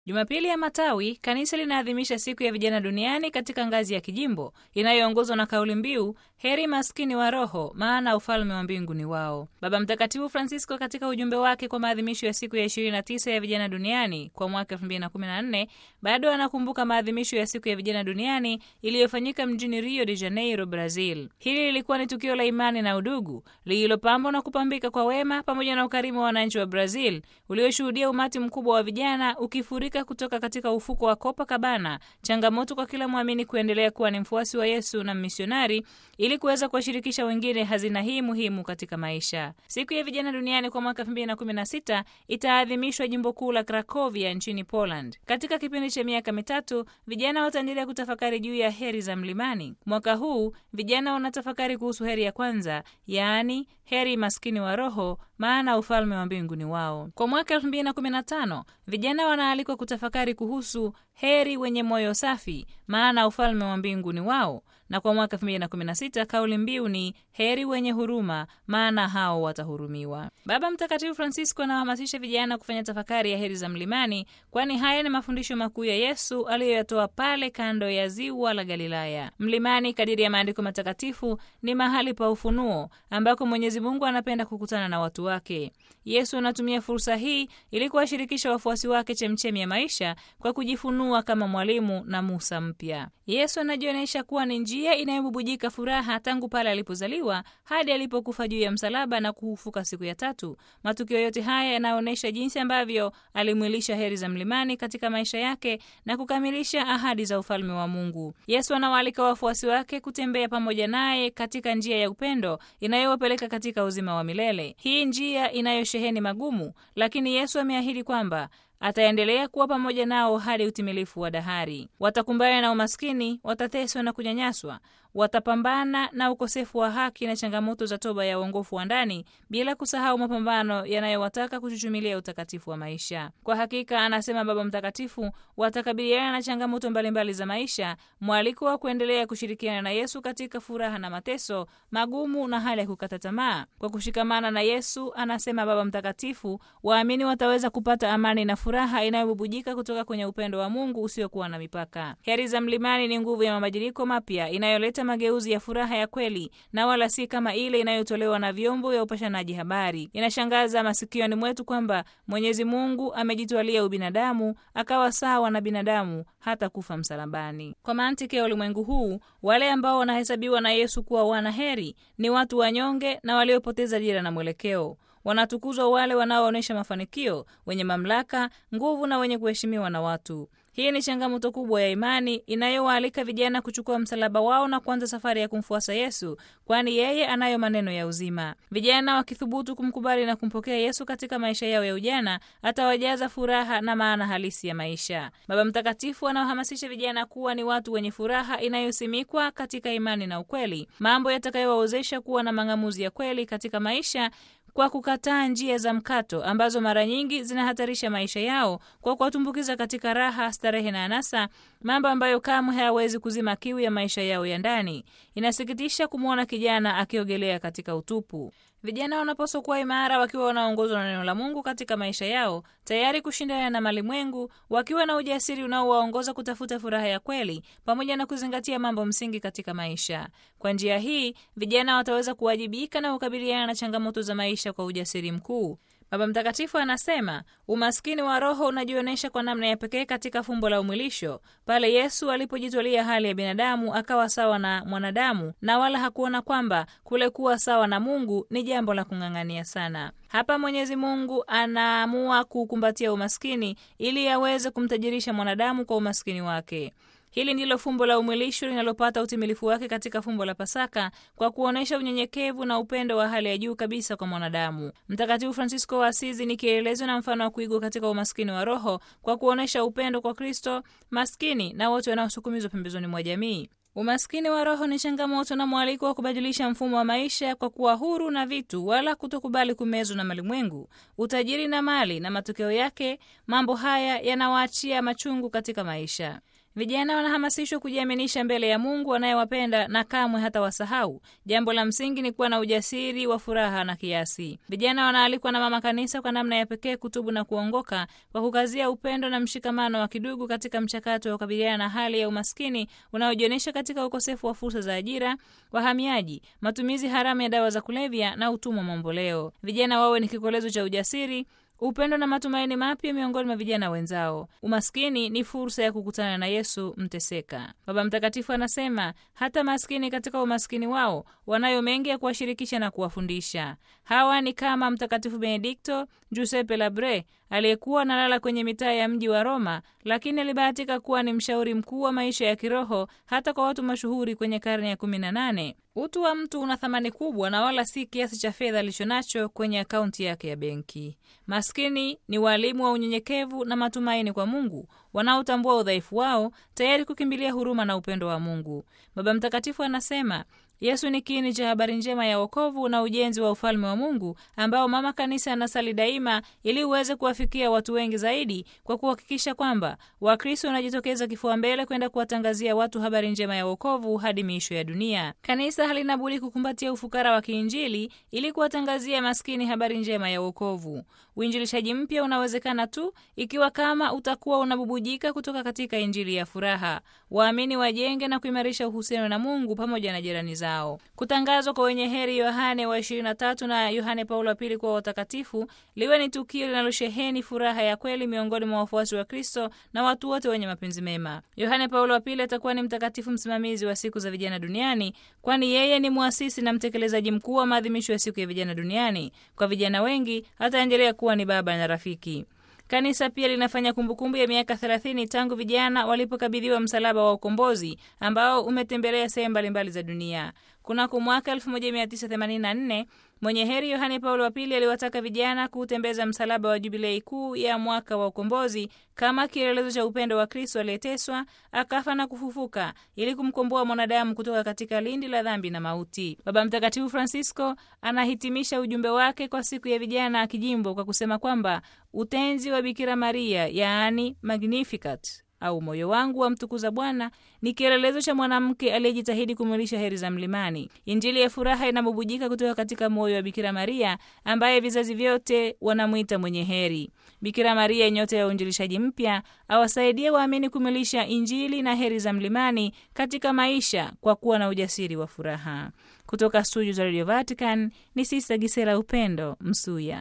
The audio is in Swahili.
Jumapili ya Matawi, kanisa linaadhimisha siku ya vijana duniani katika ngazi ya kijimbo inayoongozwa na kauli mbiu heri maskini wa roho, maana ufalme wa mbingu ni wao. Baba Mtakatifu Francisco katika ujumbe wake kwa maadhimisho ya siku ya 29 ya vijana duniani kwa mwaka 2014 bado anakumbuka maadhimisho ya siku ya vijana duniani iliyofanyika mjini Rio de Janeiro, Brazil. Hili lilikuwa ni tukio la imani na udugu lililopambwa na kupambika kwa wema pamoja na ukarimu wa wananchi wa Brazil ulioshuhudia umati mkubwa wa vijana ukifurika kutoka katika ufuko wa Copacabana, changamoto kwa kila mwamini kuendelea kuwa ni mfuasi wa Yesu na misionari ili kuweza kuwashirikisha wengine hazina hii muhimu katika maisha. Siku ya vijana duniani kwa mwaka 2016 itaadhimishwa jimbo kuu la Krakovia nchini Poland. Katika kipindi cha miaka mitatu, vijana wataendelea kutafakari juu ya heri za mlimani. Mwaka huu vijana wanatafakari kuhusu heri ya kwanza, yaani heri maskini wa roho, maana ufalme wa mbingu ni wao. Kwa mwaka 2015 vijana wanaalikwa kutafakari kuhusu heri wenye moyo safi, maana ufalme wa mbingu ni wao na kwa mwaka 2016 kauli mbiu ni heri wenye huruma, maana hao watahurumiwa. Baba Mtakatifu Francisco anawahamasisha vijana kufanya tafakari ya heri za mlimani, kwani haya ni mafundisho makuu ya Yesu aliyoyatoa pale kando ya ziwa la Galilaya. Mlimani, kadiri ya maandiko matakatifu, ni mahali pa ufunuo ambako Mwenyezi Mungu anapenda kukutana na watu wake. Yesu anatumia fursa hii ili kuwashirikisha wafuasi wake chemchemi ya maisha kwa kujifunua kama mwalimu na Musa mpya. Yesu anajionyesha kuwa ni njia inayobubujika furaha tangu pale alipozaliwa hadi alipokufa juu ya msalaba na kufufuka siku ya tatu. Matukio yote haya yanaonyesha jinsi ambavyo alimwilisha heri za mlimani katika maisha yake na kukamilisha ahadi za ufalme wa Mungu. Yesu anawaalika wafuasi wake kutembea pamoja naye katika njia ya upendo inayowapeleka katika uzima wa milele. Hii njia inayosheheni magumu, lakini Yesu ameahidi kwamba ataendelea kuwa pamoja nao hadi utimilifu wa dahari. Watakumbana na umaskini, watateswa na kunyanyaswa, watapambana na ukosefu wa haki na changamoto za toba ya uongofu wa ndani, bila kusahau mapambano yanayowataka kuchuchumilia utakatifu wa maisha. Kwa hakika, anasema Baba Mtakatifu, watakabiliana na changamoto mbalimbali za maisha, mwaliko wa kuendelea kushirikiana na Yesu katika furaha na mateso magumu na hali ya kukata tamaa. Kwa kushikamana na Yesu, anasema Baba Mtakatifu, waamini wataweza kupata amani na furaha inayobubujika kutoka kwenye upendo wa Mungu usiokuwa na mipaka. Heri za mlimani ni nguvu ya mabadiliko mapya inayoleta mageuzi ya furaha ya kweli na wala si kama ile inayotolewa na vyombo vya upashanaji habari. Inashangaza masikioni mwetu kwamba Mwenyezi Mungu amejitwalia ubinadamu akawa sawa na binadamu hata kufa msalabani. Kwa mantiki ya ulimwengu huu, wale ambao wanahesabiwa na Yesu kuwa wana heri ni watu wanyonge na waliopoteza dira na mwelekeo. Wanatukuzwa wale wanaoonyesha mafanikio, wenye mamlaka, nguvu na wenye kuheshimiwa na watu. Hii ni changamoto kubwa ya imani inayowaalika vijana kuchukua msalaba wao na kuanza safari ya kumfuasa Yesu, kwani yeye anayo maneno ya uzima. Vijana wakithubutu kumkubali na kumpokea Yesu katika maisha yao ya ujana, atawajaza furaha na maana halisi ya maisha. Baba Mtakatifu anawahamasisha vijana kuwa ni watu wenye furaha inayosimikwa katika imani na ukweli, mambo yatakayowawezesha kuwa na mang'amuzi ya kweli katika maisha kwa kukataa njia za mkato ambazo mara nyingi zinahatarisha maisha yao kwa kuwatumbukiza katika raha, starehe na anasa, mambo ambayo kamwe hayawezi kuzima kiu ya maisha yao ya ndani. Inasikitisha kumwona kijana akiogelea katika utupu. Vijana wanapaswa kuwa imara, wakiwa wanaongozwa na neno la Mungu katika maisha yao, tayari kushindana na malimwengu, wakiwa na ujasiri unaowaongoza kutafuta furaha ya kweli, pamoja na kuzingatia mambo msingi katika maisha. Kwa njia hii, vijana wataweza kuwajibika na kukabiliana na changamoto za maisha kwa ujasiri mkuu. Baba Mtakatifu anasema umaskini wa roho unajionyesha kwa namna ya pekee katika fumbo la umwilisho, pale Yesu alipojitwalia hali ya binadamu akawa sawa na mwanadamu, na wala hakuona kwamba kule kuwa sawa na Mungu ni jambo la kung'ang'ania sana. Hapa Mwenyezi Mungu anaamua kuukumbatia umaskini ili aweze kumtajirisha mwanadamu kwa umaskini wake. Hili ndilo fumbo la umwilisho linalopata utimilifu wake katika fumbo la Pasaka kwa kuonyesha unyenyekevu na upendo wa hali ya juu kabisa kwa mwanadamu. Mtakatifu Fransisko wa Asizi ni kielelezo na mfano wa kuigwa katika umaskini wa roho kwa kuonyesha upendo kwa Kristo, maskini na wote wanaosukumizwa pembezoni mwa jamii. Umaskini wa roho ni changamoto na mwaliko wa kubadilisha mfumo wa maisha kwa kuwa huru na vitu, wala kutokubali kumezwa na malimwengu, utajiri na mali, na matokeo yake mambo haya yanawaachia machungu katika maisha. Vijana wanahamasishwa kujiaminisha mbele ya Mungu anayewapenda na kamwe hata wasahau. Jambo la msingi ni kuwa na ujasiri wa furaha na kiasi. Vijana wanaalikwa na Mama Kanisa kwa namna ya pekee kutubu na kuongoka kwa kukazia upendo na mshikamano wa kidugu katika mchakato wa kukabiliana na hali ya umaskini unaojionyesha katika ukosefu wa fursa za ajira, wahamiaji, matumizi haramu ya dawa za kulevya na utumwa mamboleo. Vijana wawe ni kikolezo cha ujasiri upendo na matumaini mapya miongoni mwa vijana wenzao. Umaskini ni fursa ya kukutana na Yesu mteseka. Baba Mtakatifu anasema hata maskini katika umaskini wao wanayo mengi ya kuwashirikisha na kuwafundisha. Hawa ni kama Mtakatifu Benedikto Giuseppe Labre aliyekuwa analala kwenye mitaa ya mji wa Roma, lakini alibahatika kuwa ni mshauri mkuu wa maisha ya kiroho hata kwa watu mashuhuri kwenye karne ya kumi na nane. Utu wa mtu una thamani kubwa na wala si kiasi cha fedha alichonacho kwenye akaunti yake ya benki. Maskini ni walimu wa unyenyekevu na matumaini kwa Mungu, wanaotambua udhaifu wao, tayari kukimbilia huruma na upendo wa Mungu. Baba Mtakatifu anasema Yesu ni kiini cha habari njema ya wokovu na ujenzi wa ufalme wa Mungu ambao Mama Kanisa anasali daima ili uweze kuwafikia watu wengi zaidi kwa kuhakikisha kwamba Wakristo wanajitokeza kifua mbele kwenda kuwatangazia watu habari njema ya wokovu hadi miisho ya dunia. Kanisa halina budi kukumbatia ufukara wa kiinjili ili kuwatangazia maskini habari njema ya wokovu. Uinjilishaji mpya unawezekana tu ikiwa kama utakuwa unabubujika kutoka katika injili ya furaha. Waamini wajenge na kuimarisha uhusiano na Mungu pamoja na jirani zao. Kutangazwa kwa wenye heri Yohane wa 23 na Yohane Paulo wa pili kuwa watakatifu liwe ni tukio linalosheheni furaha ya kweli miongoni mwa wafuasi wa Kristo na watu wote wenye mapenzi mema. Yohane Paulo wa pili atakuwa ni mtakatifu msimamizi wa siku za vijana duniani, kwani yeye ni mwasisi na mtekelezaji mkuu wa maadhimisho ya siku ya vijana duniani. Kwa vijana wengi ataendelea kuwa ni baba na rafiki. Kanisa pia linafanya kumbukumbu ya miaka 30 tangu vijana walipokabidhiwa msalaba wa ukombozi ambao umetembelea sehemu mbalimbali za dunia. Kunako mwaka 1984 mwenye heri Yohane Paulo wa pili aliwataka vijana kuutembeza msalaba wa jubilei kuu ya mwaka wa ukombozi kama kielelezo cha upendo wa Kristo aliyeteswa akafa na kufufuka ili kumkomboa mwanadamu kutoka katika lindi la dhambi na mauti. Baba Mtakatifu Francisco anahitimisha ujumbe wake kwa siku ya vijana kijimbo kwa kusema kwamba utenzi wa Bikira Maria, yaani Magnificat au moyo wangu wa mtukuza Bwana ni kielelezo cha mwanamke aliyejitahidi kumwilisha heri za mlimani. Injili ya furaha inabubujika kutoka katika moyo wa Bikira Maria ambaye vizazi vyote wanamwita mwenye heri. Bikira Maria, nyota ya uinjilishaji mpya, awasaidie waamini kumwilisha Injili na heri za mlimani katika maisha kwa kuwa na ujasiri wa furaha. Kutoka studio za Radio Vatican ni Sista Gisela Upendo Msuya.